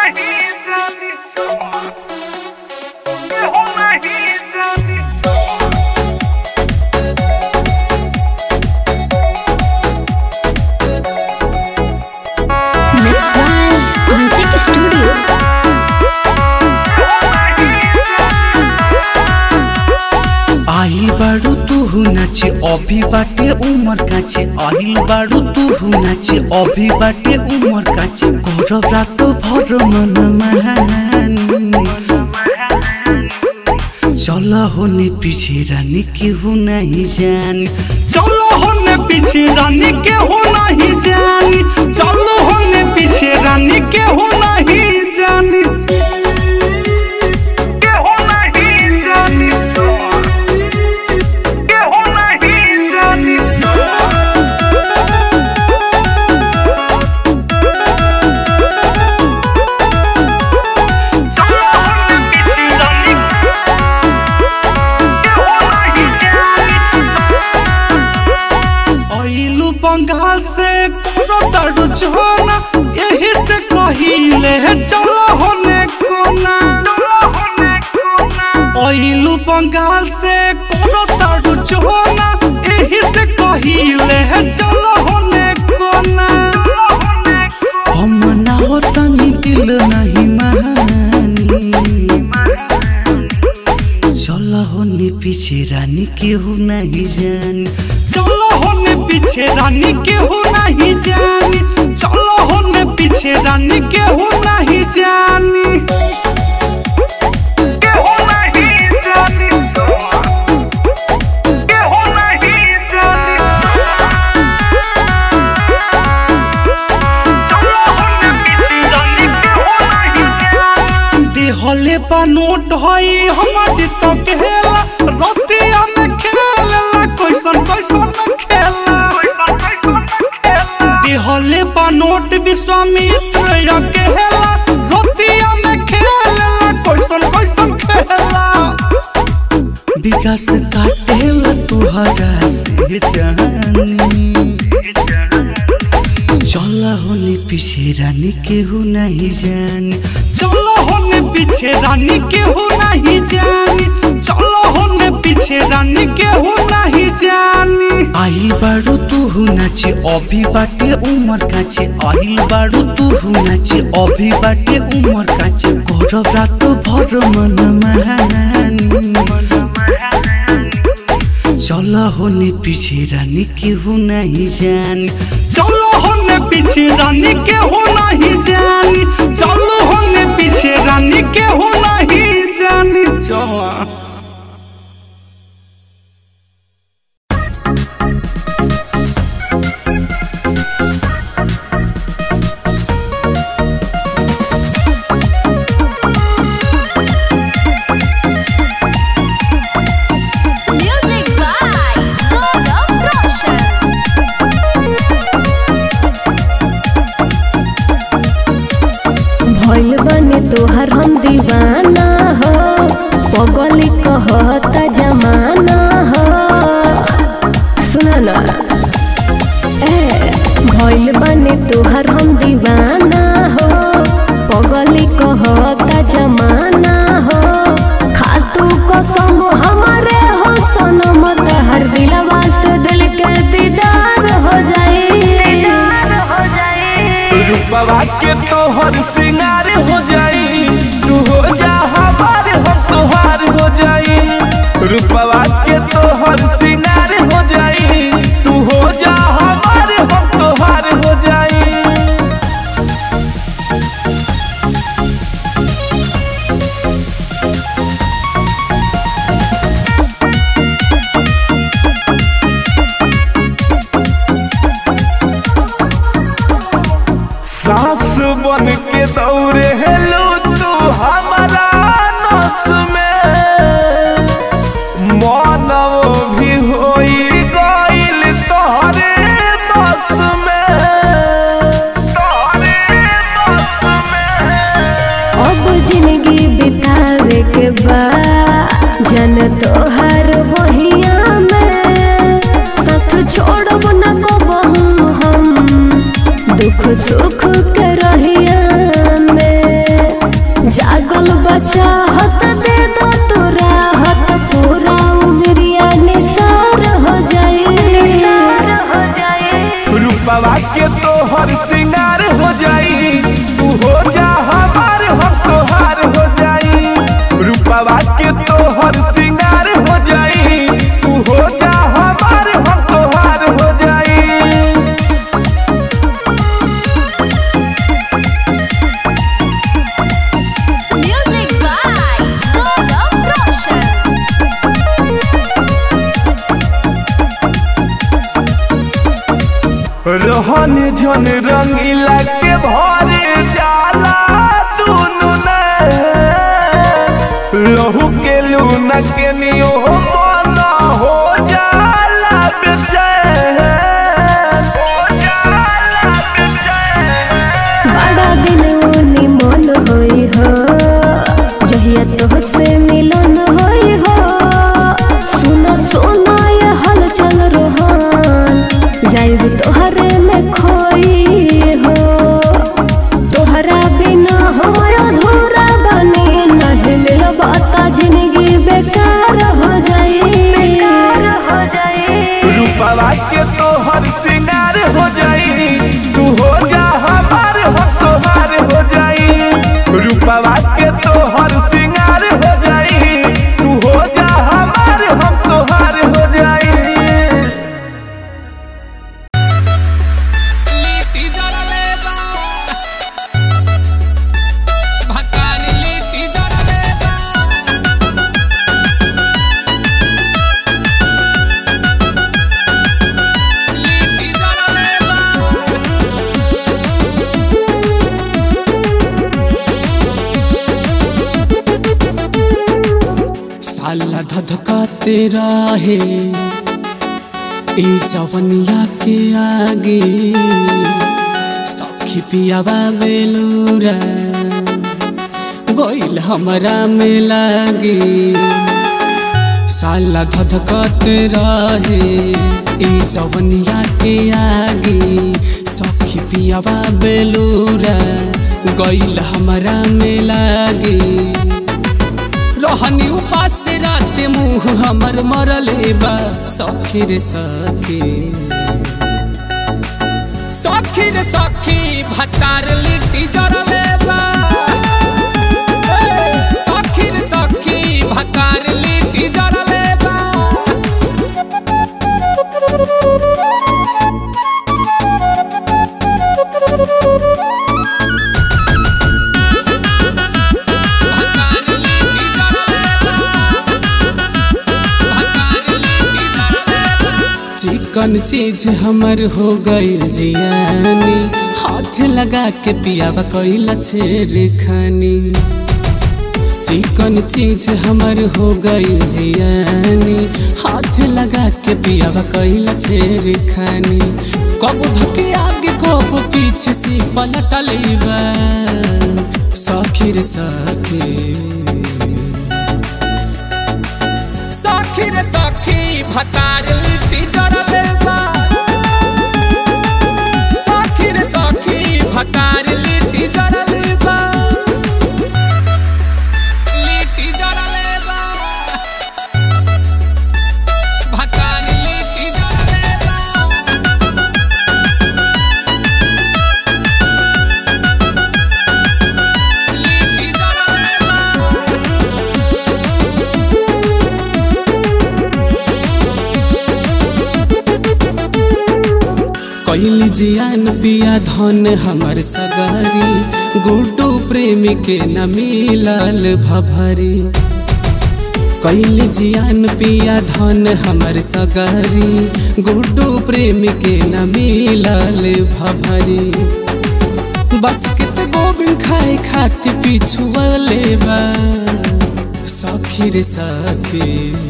नहीं जानी केहू नहीं जानी Mixed by Antique Studio. आई बाड़ू तू नाचे अभी बाटे उमर काचे आइल बाड़ू तू नाचे अभी बाटे उमर काचे घर रात भर मन महानी चल होने पीछे रानी केहू नहीं जानी चलो होने पीछे रानी केहू नहीं जानी चलो होने पीछे रानी केहू नहीं जानी केहू नहीं जानी केहू नहीं जानी चलो हमने पीछे रानी केहू नहीं जानी आइलू बंगाल से करो तड़ू जोना यही से कहिले चलो होने कोना आइलू बंगाल से करो तड़ू जोना यही से कहिले चलो होने कोना हम ना हो तनी दिल नहीं मानी चलो होने पीछे रानी केहू नहीं जानी चलो होने पीछे रानी केहू नहीं जानी चलो होने पीछे रानी केहू नहीं जानी केहू नहीं जानी केहू नहीं जानी चलो हमने पीछे रानी केहू नहीं जानी देहले बा नोट हई हमर जित केला रतिया में खेला कैसन कैसन खेला कैसन कैसन खेला देहले बा नोट विश्वामित्र या केला रतिया में खेला कैसन कैसन खेला विकास काटेला तुहरा से जानी चला होने पीछे रानी केहू नहीं जानी चलो होने पीछे रानी केहू नहीं जानी चलो होने पीछे रानी केहू नहीं जानी आई बाड़ू तू नाचे अभी बाटे उमर काचे आई बाड़ू तू नाचे अभी बाटे उमर काचे घर रात भर मन महानी चलो होने पीछे रानी केहू नहीं जानी चलो होने पीछे रानी केहू नहीं जानी चलो होने पीछे रानी केहू नहीं जानी चलो Music by Gaurav Roshan. भइल बने तोहर हम दीवाना हो पगली कहता जमाना हो सुना ना ए भइल बने तोहर हम दीवाना हो पगली कहता जमाना हो खातू कसम हमारे हो सनम तहर दिलवा से दिल के दीदार हो जाए हो जाए रूपवा के तोहर सिंगार हो जाई तू हो जा हमार हम तोहार हो जाई रूपवा के तोहर सिंगार हो जाई तू हो जा हमार हम तोहार हो जाई सास बन के दौड़े हेलो तू हमारा नस में मानव भी होई गइल तोहरे नस में तोहरे नस में अब जिंदगी बितावे के बाद जन तोहर बहिया में साथ छोड़ब न कबहू हम दुख सुख के रहिया में चाहत दे दो तो राहत पूरा उमरिया निसार हो जाए हो जाए रूपवा के तोहर सिंगार हो जाई तू हो जा हमार हम तोहार हो जाई रूपवा के तोहर सिंगार हो जाई तू हो जा हमार हम तोहार हो जाई Music by Gaurav Roshan. रोहन झन रंगीला के भरे जाला दुनु ने लहू के लूना के नियो मन हो जाला बेचैन हो जाला बेचैन बड़ा दिन उनी मन होई हो जहिया तो से मिलन होई हो सुनो सुनो ये हलचल रोहन जाइब तोहरे में खोई हो तोहरा बिना हो अधूरा बनी नहीं मिलबा ता जिंदगी बेकार हो जाई बेकार हो जाई रूपवा के तोहर सिंगार हो जाई तू हो जा हमार हम तोहार हो जाई रूपवा के तोहर सिंगार हो जाई तू हो जा हमार हम तोहार हो जाई लिट्टी जरले बा भकारी लिट्टी जरले बा लिट्टी जरले बा साला धधकाते रहे ए जवनिया के आगे सखी पियावा बेलूरा गोइल हमरा में लागे साला धधकाते रहे ए जवनिया के आगे सखी पियावा बेलूरा गइल हमरा में लागे रहनी उपास रात मुंह हमर मरले बा सखी रे सखी सखी रे सखी भतार लिट्टी जरले बा ए, सखी रे सखी भतार लिट्टी जरले बा भतार लिट्टी जरले बा भतार लिट्टी जरले बा चिकन चीज हमर हो गइल जियानी हाथ लगा के पियावा कइल छेर खानी चिकन चीज हमर हो गइल जियानी हाथ लगा के पियावा कइल छेर खानी कब धके आगे कब पीछे से पलटले बा सखी रे सखी सखी रे सखी भतार लिट्टी जरले बा सखी रे सखी भतार लिट्टी जरले बा लिट्टी जरले बा भतार लिट्टी जरले बा लिट्टी जरले बा कैली जियान पिया धन हमर सगारी गुड्डू प्रेमी के न मिलल भभरी कैली जियान पिया धन हमर सगारी गुड्डू प्रेमी के न मिलल भभरी बस कित गोबिंद खाए खाती पिछुअले बा सखी रे सखी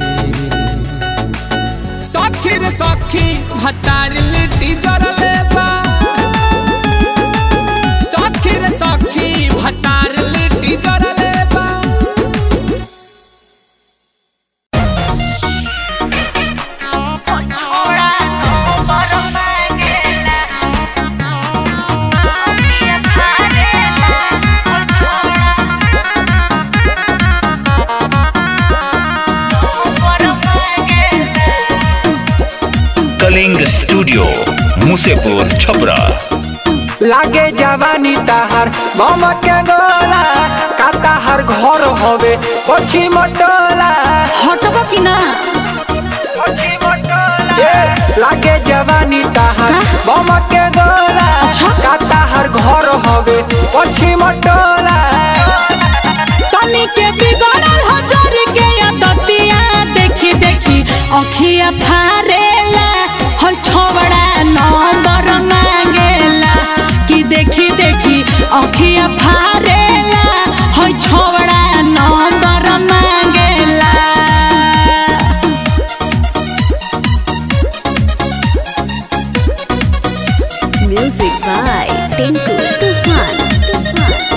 सखी रे सखी भतार लिट्टी जरले बा सखी रे सखी भतार लिट्टी जरले बा छोड़ा स्टूडियो मुसेपुर छपरा लागे जवानी ताहार मम के गोला का ताहार घर हवे पछी मटोला हटबा कि ना ए, लागे जवानी ताहार मम के गोला का ताहार घर हवे पछी मटोला तनी के बिगड़ल हो जोरी के आदतिया देखी देखी अखिया फारेला हो छोबड़ा नंबर मांगेला कि देखी देखी अखिया फारेला हो छोबड़ा नंबर मांगेला Music by Tinku Tufan.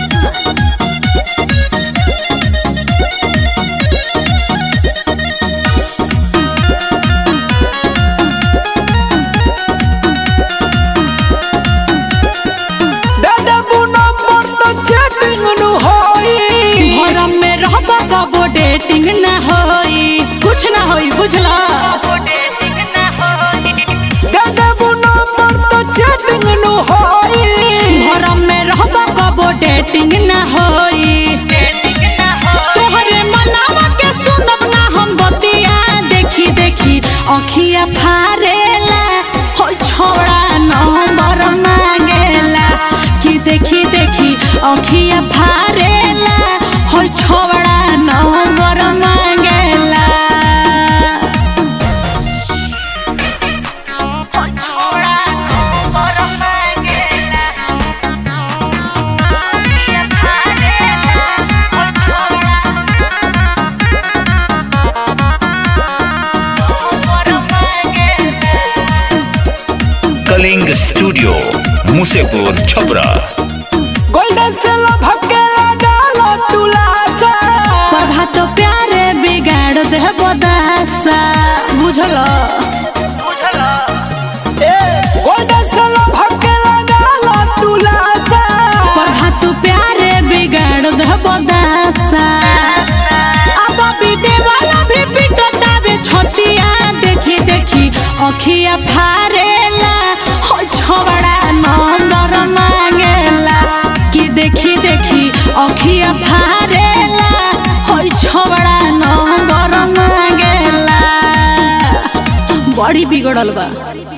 दादा नंबर तो चैटिंग नु होई घरम में रहबा कबो डेटिंग ना होई कुछ ना होई बुझला दादा नंबर तो चैटिंग नु होई घरम में रहबा कबो डेटिंग ना होई तोहरे मनावा के सुनब ना हम बतिया देखी देखी अखिया फारेला हो छोड़ा नंबर मांगेला कि देखी देखी अखिया फारेला हो छोड़ा नंबर मांगेला कलिंग स्टूडियो मुसेपुर छपरा गोल्डन से लभके लगालो तुलासा प्रभात प्यारे बिगाड़ दे बदासा बुझल ए गोल्डन से लभके लगालो तुलासा प्रभात प्यारे बिगाड़ दे बदासा अब बीते वाला भी पिटतावे छतिया देखी देखी अखिया फारेला हो छोबड़ा नंबर मांगेला कि देखी देखी अखिया फारेला हो छोबड़ा नंबर मांगेला बड़ी बिगड़ल बा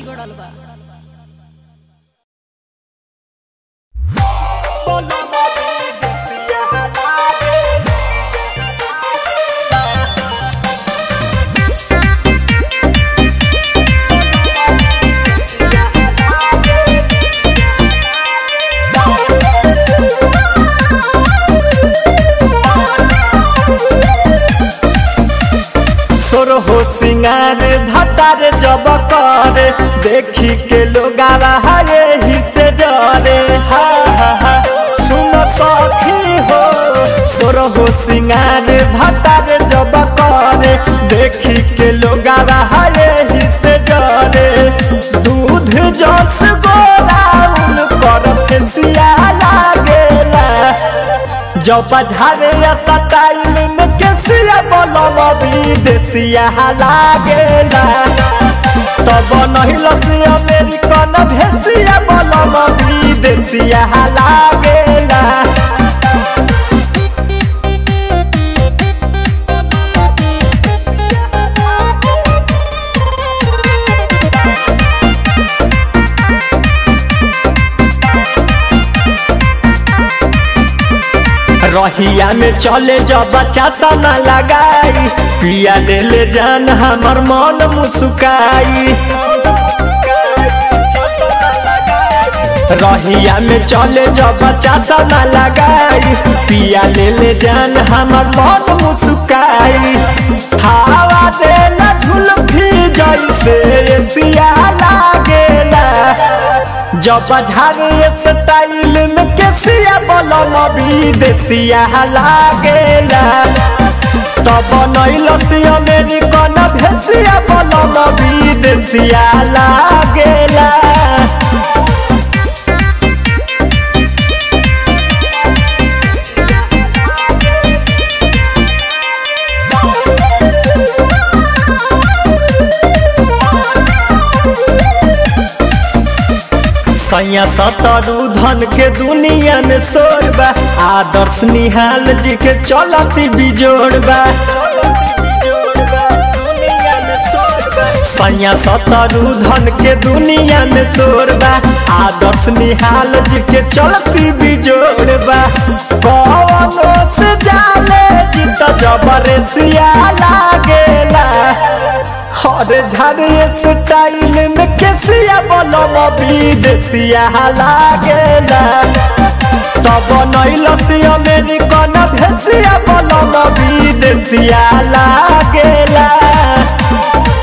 सोर हो सिंगार भतार जब करे देखी के लोग हाये ही से जरे हा हा हा सुन सखी हो सोर हो सिंगार भतार जब करे देखी के लोग हाये ही से जरे दूध जस गोरा उन पर फेसिया लागेला जब झारे या सटाइल में केसिया बोलब विदेशिया लागेला तब नहीं लसी अमेरिकन भेसिया बोलब विदेशिया लागेला रहिया में चले जब बच्चा सना लगाई पिया ले ले जान हमर मन मुस्काई रहिया में चले जब बच्चा सना लगाई पिया ले ले जान हमर मन मुस्काई हवा देला झुलफी जैसे एसिया लागेला जब झारे स्टाइल में केसिया बलम विदेशिया लागेला तब नैलसी अमेरिकन भेसिया बलम विदेशिया लागेला सैया सतरु धन के दुनिया में शोर बा आदर्श निहाल जी के चलती बिजोड़ बा सैया सतरु धन के दुनिया में शोर बा आदर्श निहाल जी के चलती बिजोड़ बा कौनो से जाले जीत जबरसिया लागेला हरे झारे स्टाइल में केसिया बलम विदेशिया लागेला तब नैलसी अमेरिकन भेसिया बलम विदेशिया लागेला